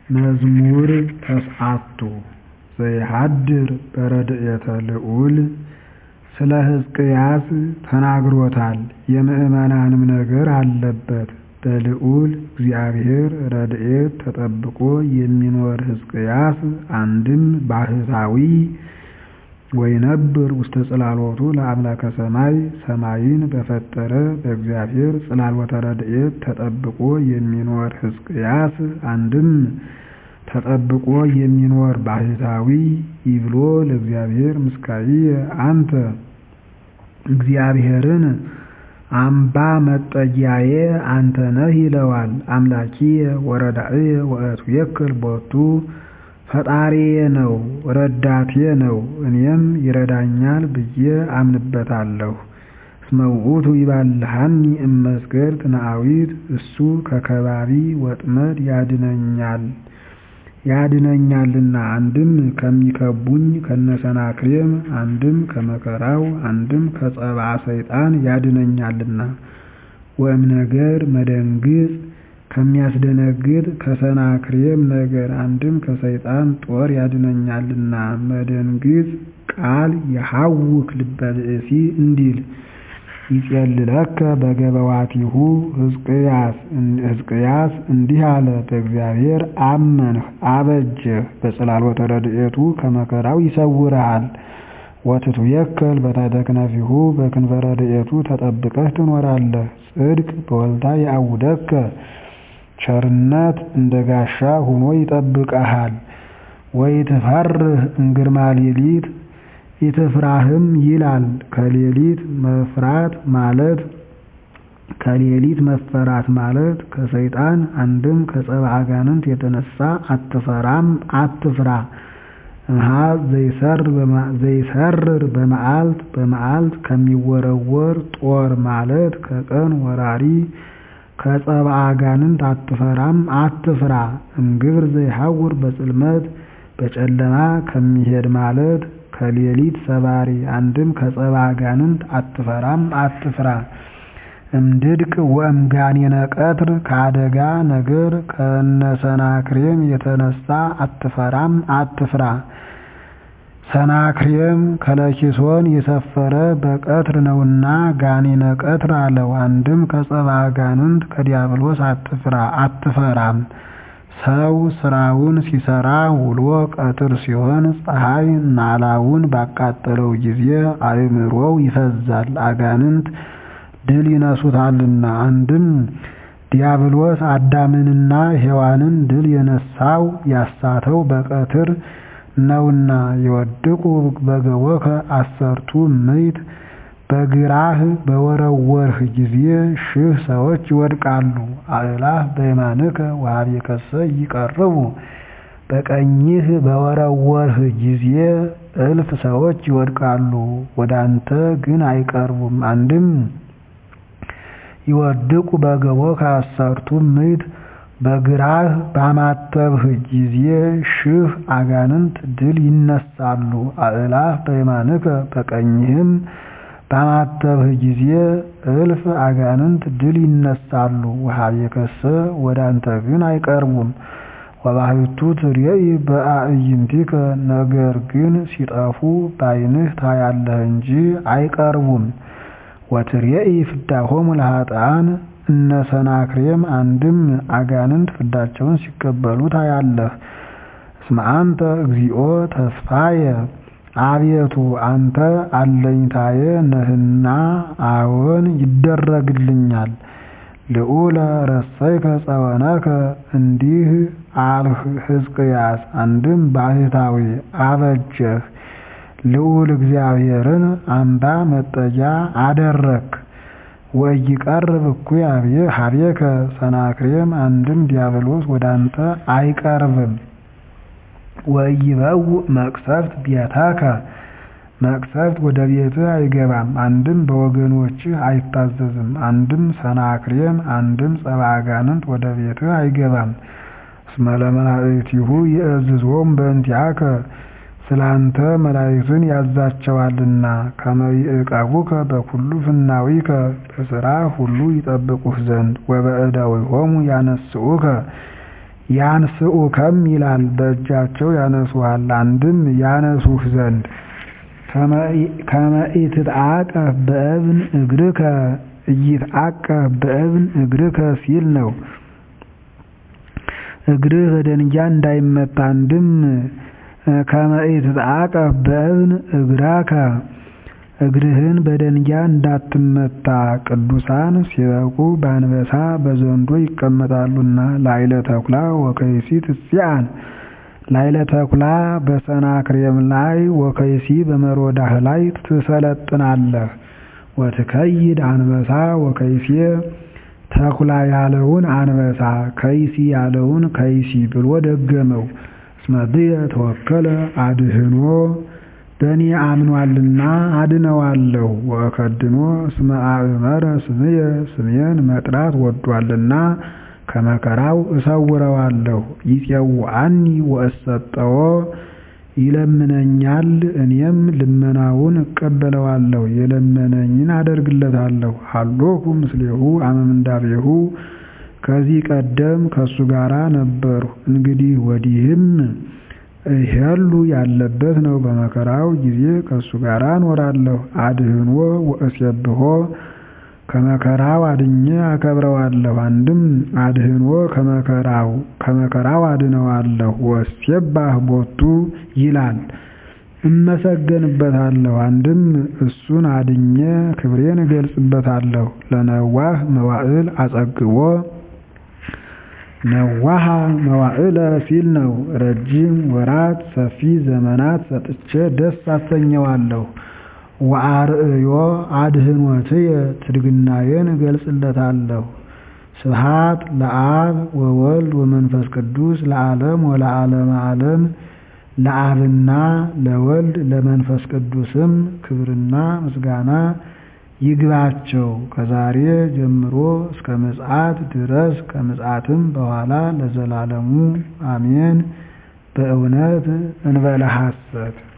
መዝሙር ተስዓቱ ዘይሃድር በረድኤተ ልዑል ስለ ሕዝቅያስ ተናግሮታል የምዕመናንም ነገር አለበት በልዑል እግዚአብሔር ረድኤት ተጠብቆ የሚኖር ሕዝቅያስ አንድም ባሕታዊ ወይነብር ውስተ ጽላሎቱ ለአምላከ ሰማይ ሰማይን በፈጠረ በእግዚአብሔር ጽላሎተ ረድኤት ተጠብቆ የሚኖር ሕዝቅያስ አንድም ተጠብቆ የሚኖር ባሕታዊ ይብሎ ለእግዚአብሔር ምስካየ አንተ እግዚአብሔርን አምባ መጠጊያዬ አንተ ነህ ይለዋል። አምላኪየ ወረዳእየ ወእትዌክል ቦቱ ፈጣሪዬ ነው ረዳቴ ነው እኔም ይረዳኛል ብዬ አምንበታለሁ። እስመ ውእቱ ይባልሐኒ እመስገድ ትነአዊት እሱ ከከባቢ ወጥመድ ያድነኛል ያድነኛልና አንድም ከሚከቡኝ ከነሰናክሬም አንድም ከመከራው አንድም ከጸብአ ሰይጣን ያድነኛልና ወእምነገር መደንግጽ ከሚያስደነግጥ ከሰናክሬም ነገር አንድም ከሰይጣን ጦር ያድነኛልና መደንግጽ ቃል የሐውክ ልበ ብእሲ እንዲል ይጼልለከ በገበዋቲሁ ሕዝቅያስ እንዲህ አለ በእግዚአብሔር አመንህ አበጀህ በጽላሎተ ረድኤቱ ከመከራው ይሰውርሃል ወትትዌከል በታሕተ ክነፊሁ በክንፈ ረድኤቱ ተጠብቀህ ትኖራለህ ጽድቅ በወልታ ያዕውደከ ቸርነት እንደ ጋሻ ሆኖ ይጠብቀሃል ወይትፈርህ እምግርማ ሌሊት ኢትፍራህም ይላል ከሌሊት መፍራት ማለት ከሌሊት መፈራት ማለት ከሰይጣን አንድም ከጸብአ አጋንንት የተነሳ አትፈራም አትፍራ እምኀ ዘይሰርር በመዓልት በመዓልት ከሚወረወር ጦር ማለት ከቀን ወራሪ ከጸብአ አጋንንት አትፈራም አትፍራ እምግብር ዘይሐውር በጽልመት በጨለማ ከሚሄድ ማለት ከሌሊት ሰባሪ አንድም ከጸብአ አጋንንት አትፈራም አትፍራ እምድድቅ ወእምጋኔነ ቀትር ከአደጋ ነገር ከነሰናክሬም የተነሳ አትፈራም አትፍራ ሰናክሬም ከለኪሶን የሰፈረ በቀትር ነውና ጋኔነ ቀትር አለው አንድም ከጸብአ አጋንንት ከዲያብሎስ አትፍራ አትፈራም ሰው ስራውን ሲሰራ ውሎ ቀትር ሲሆን ፀሐይ ናላውን ባቃጠለው ጊዜ አእምሮው ይፈዛል አጋንንት ድል ይነሱታልና አንድም ዲያብሎስ አዳምንና ሔዋንን ድል የነሳው ያሳተው በቀትር ነውና የወድቁ በገቦከ አሰርቱ ምዕት በግራህ በወረወርህ ጊዜ ሺህ ሰዎች ይወድቃሉ አእላፍ በየማንከ ወኀቤከሰ ይቀርቡ በቀኝህ በወረወርህ ጊዜ እልፍ ሰዎች ይወድቃሉ ወደ አንተ ግን አይቀርቡም አንድም ይወድቁ በገቦከ አሰርቱ ምዕት በግራህ ባማተብህ ጊዜ ሺህ አጋንንት ድል ይነሳሉ አእላፍ በየማንከ በቀኝህም ባማተብህ ጊዜ እልፍ አጋንንት ድል ይነሳሉ ወኀቤከሰ ወደ አንተ ግን አይቀርቡም ወባሕቱ ትሬኢ በአዕይንቲከ ነገር ግን ሲጠፉ በዓይንህ ታያለህ እንጂ አይቀርቡም ወትሬኢ ፍዳሆሙ ለኃጥኣን እነ ሰናክሬም አንድም አጋንንት ፍዳቸውን ሲቀበሉ ታያለህ እስመ አንተ እግዚኦ ተስፋየ አቤቱ አንተ አለኝታዬ ነህና አዎን ይደረግልኛል ልዑለ ረሰይከ ጸወነከ እንዲህ አልህ ሕዝቅያስ አንድም ባሕታዊ አበጀህ ልዑል እግዚአብሔርን አምባ መጠጊያ አደረክ ወኢይቀርብ እኩይ ኀቤከ ሰናክሬም አንድም ዲያብሎስ ወደ አንተ አይቀርብም ወኢይበውእ መቅሰፍት ቤተከ መቅሰፍት ወደ ቤትህ አይገባም አንድም በወገኖችህ አይታዘዝም አንድም ሰናክሬም አንድም ጸብአ አጋንንት ወደ ቤትህ አይገባም እስመ ለመላእክቲሁ ይእዝዞሙ በእንቲአከ ስላንተ መላእክትን ያዛቸዋልና ከመ ይዕቀቡከ በኩሉ ፍናዊከ በሥራ ሁሉ ይጠብቁህ ዘንድ ወበእደዊሆሙ ያነስኡከ ያንስኡከም ይላል በእጃቸው ያነሱሃል። አንድም ያነሱህ ዘንድ ከመ ኢትትዓቀፍ በእብን እግርከ ኢይትዓቀፍ በእብን እግርከ ሲል ነው። እግርህ በደንጊያ እንዳይመታ። አንድም ከመ ኢትትዓቀፍ በእብን እግራከ እግርህን በደንጊያ እንዳትመታ። ቅዱሳን ሲበቁ በአንበሳ በዘንዶ ይቀመጣሉና ላዕለ ተኩላ ወከይሲ ትጽአን ላዕለ ተኩላ በሰናክሬም ላይ ወከይሲ በመሮዳህ ላይ ትሰለጥናለህ። ወትከይድ አንበሳ ወከይሴ ተኩላ ያለውን አንበሳ ከይሲ ያለውን ከይሲ ብሎ ደገመው። እስመ ብየ ተወከለ አድህኖ በእኔ አምኗልና አድነዋለሁ። ወእከድኖ እስመ አእመረ ስምየ ስሜን መጥራት ወዷልና ከመከራው እሰውረዋለሁ። ይፄውዐኒ ወእሰጠዎ ይለምነኛል፣ እኔም ልመናውን እቀበለዋለሁ። የለመነኝን አደርግለታለሁ። ሀሎኩ ምስሌሁ አመ ምንዳቤሁ ከዚህ ቀደም ከእሱ ጋራ ነበርሁ። እንግዲህ ወዲህም እሄሉ ያለበት ነው። በመከራው ጊዜ ከእሱ ጋር እኖራለሁ። አድህኖ ወእሴብሖ ከመከራው አድኜ አከብረዋለሁ። አንድም አድህኖ ከመከራው ከመከራው አድነዋለሁ። ወእሴባህ ቦቱ ይላል እመሰገንበታለሁ። አንድም እሱን አድኜ ክብሬን እገልጽበታለሁ። ለነዋህ መዋዕል አጸግቦ ነዋሃ መዋዕለ ሲል ነው። ረጅም ወራት ሰፊ ዘመናት ሰጥቼ ደስ አሰኘዋለሁ። ወአርእዮ አድህኖትየ ትድግናዬን እገልጽለታለሁ። ስብሐት ለአብ ወወልድ ወመንፈስ ቅዱስ ለዓለም ወለዓለመ ዓለም ለአብና ለወልድ ለመንፈስ ቅዱስም ክብርና ምስጋና ይግባቸው ከዛሬ ጀምሮ እስከ ምጽአት ድረስ ከምጽአትም በኋላ ለዘላለሙ አሜን። በእውነት እንበለ ሐሰት